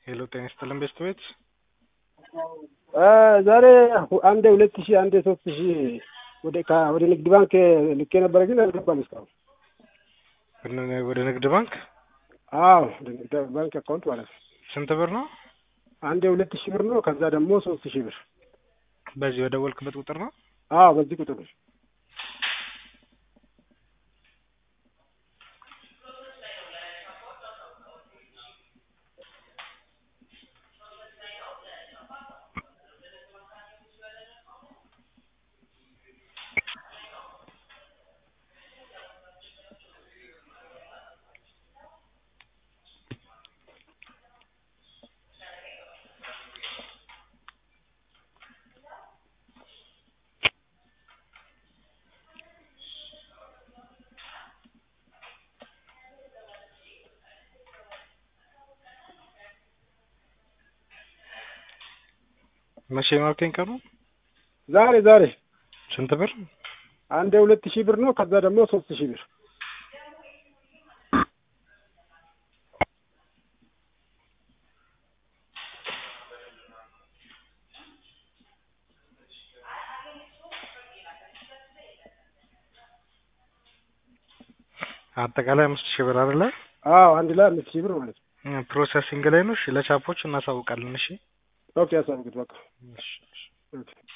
ሄሎ ጤና ይስጥልን ቤስት ቤት ዛሬ አንዴ ሁለት ሺህ አንዴ ሶስት ሺህ ወደ ካ- ወደ ንግድ ባንክ ልኬ ነበረ ግን አልገባም እስካሁን። ወደ- ወደ ንግድ ባንክ አዎ ወደ ንግድ ባንክ አካውንት ማለት ነው። ስንት ብር ነው? አንዴ ሁለት ሺህ ብር ነው። ከዛ ደግሞ ሶስት ሺህ ብር። በዚህ በደወልክበት ቁጥር ነው? አዎ በዚህ ቁጥር ነው። መቼ ነው አልከኝ ቀኑ? ዛሬ ዛሬ ስንት ብር? አንዴ ሁለት ሺህ ብር ነው። ከዛ ደግሞ ሶስት ሺህ ብር። አጠቃላይ አምስት ሺህ ብር አይደለ? አዎ አንድ ላይ አምስት ሺህ ብር ማለት ነው። ፕሮሰሲንግ ላይ ነው። እሺ ለቻፖች እናሳውቃለን። እሺ ኦኬ ያሳብቁት በቃ እሺ፣ እሺ። ኦኬ